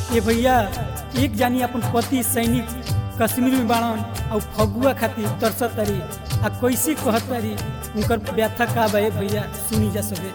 ए भैया एक जानी अपन पति सैनिक कश्मीर में बाड़न और फगुआ खातिर तरसत तारी आ कैसे कहत तारी उनकर व्यथा का बा ए भैया सुनी जा सके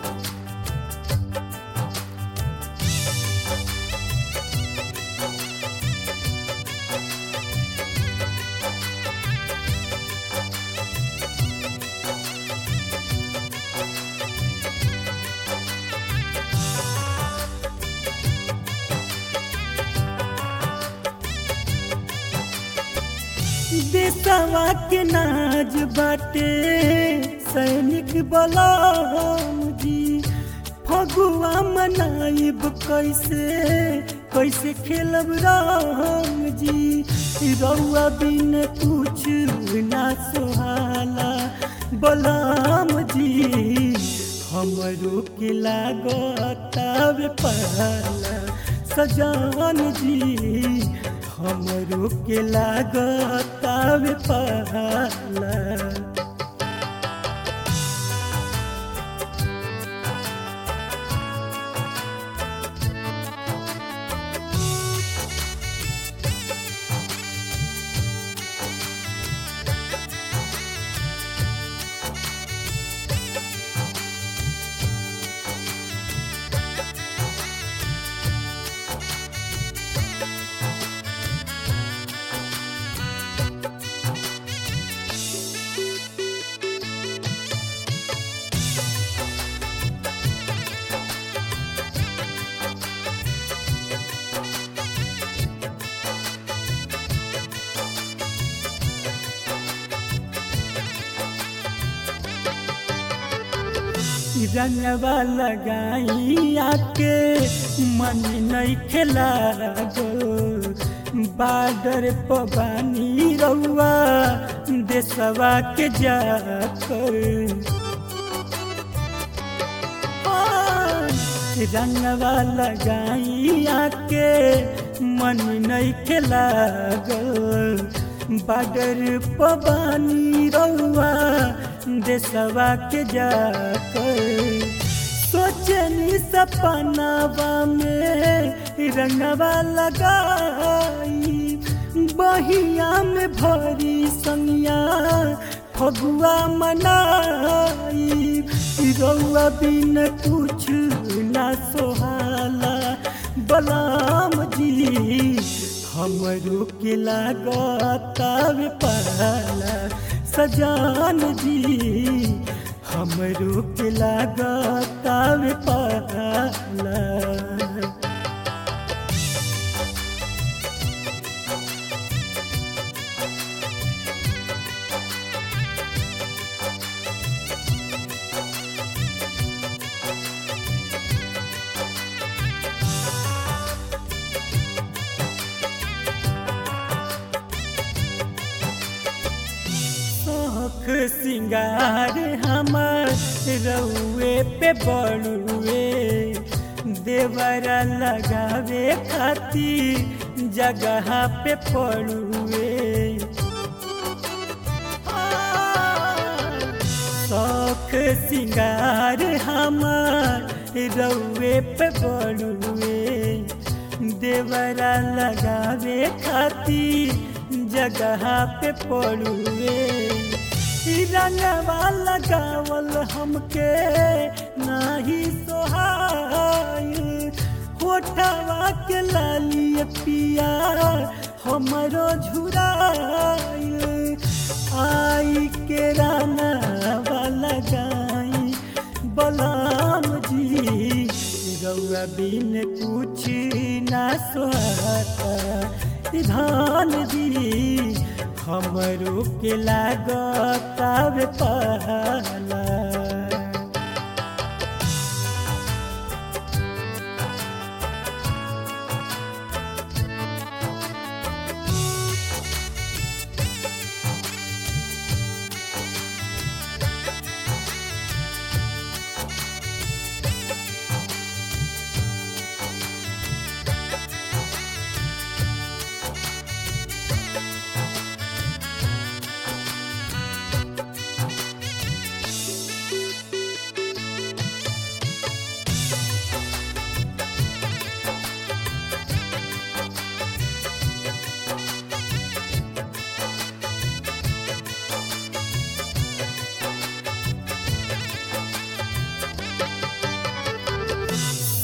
देशवा के नाज बाटे सैनिक बलराम जी फगुआ मनाइब कैसे कैसे खेलब राम जी रउआ बिन कुछ ना सोहाला बलराम जी हमरो के लागतावे पाला सजान जी हमरो के लागतावे पाला रंगवा लगाई आके मन नहीं खेला गो बाडर पबानी रउआ देशवा के जाकर रंगवा लगाई आके मन नहीं खेला गो बाडर पबानी रउआ देशवा के जाकर सोचनी सपनावा में रंगवा लगाई बहिया में भरी संगिया फगुआ मनाई रउआ बिन कुछ ना सोहाला बलाम जी हमरो के लागतावे पाला सजान जी हमरो के लागतावे पाला शौख सिंगार हमार रउए पे बड़ुए देवरा लगावे खातिर जगह पे पड़ुए शौख सिंगार हमार रउए पे बड़ुए देवरा लगावे खातिर जगह पे पड़ुए रंगवा लगावल हमके नाही सोहाय होठवा के लाली पिया हमरो झुराय आई के रंगवा लगाई बलाम जी रउआ बिन कुछ ना सोहाता धान जी हमरो के लागतावे पाला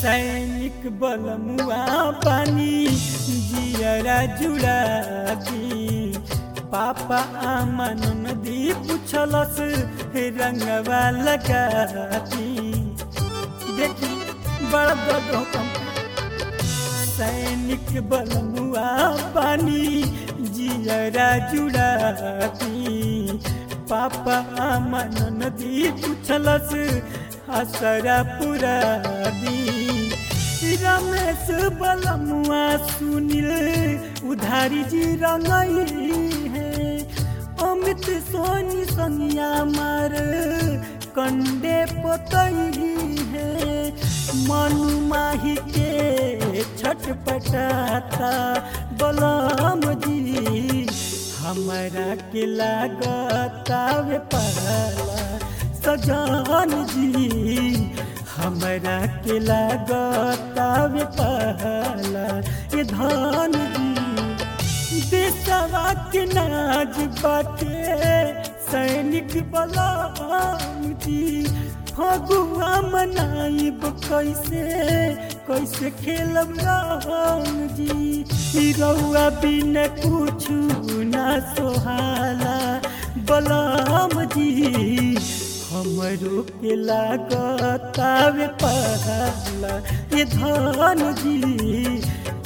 सैनिक बलमुआ पानी जियरा जुड़ा दी पापा आमन नदी पुछलस रंगवा लगा दी देखी बड़ा दर्द हो कम सैनिक बलमुआ पानी जियरा जुड़ा दी पापा आमन नदी पुछलस हसरा पुरा दी रमेश बलमुआ सुनील उधारी जी रंगई है अमित सोनी सनिया मार कंडे पोतई है मनु माही के छटपटाता बलम जी हमारा के लागता वे पाला सजान जी हमरा के लागता वे पाला ये धान जी देशवा के नाज बाटे सैनिक बलाम जी फगुआ मनाइब कैसे कैसे खेलब राम जी रउआ बिन कुछ ना सोहाला बलाम जी हमरो के लागतावे पहला ये धन जी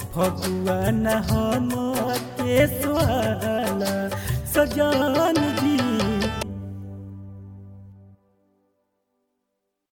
भगवान हम के स्वाला सजान जी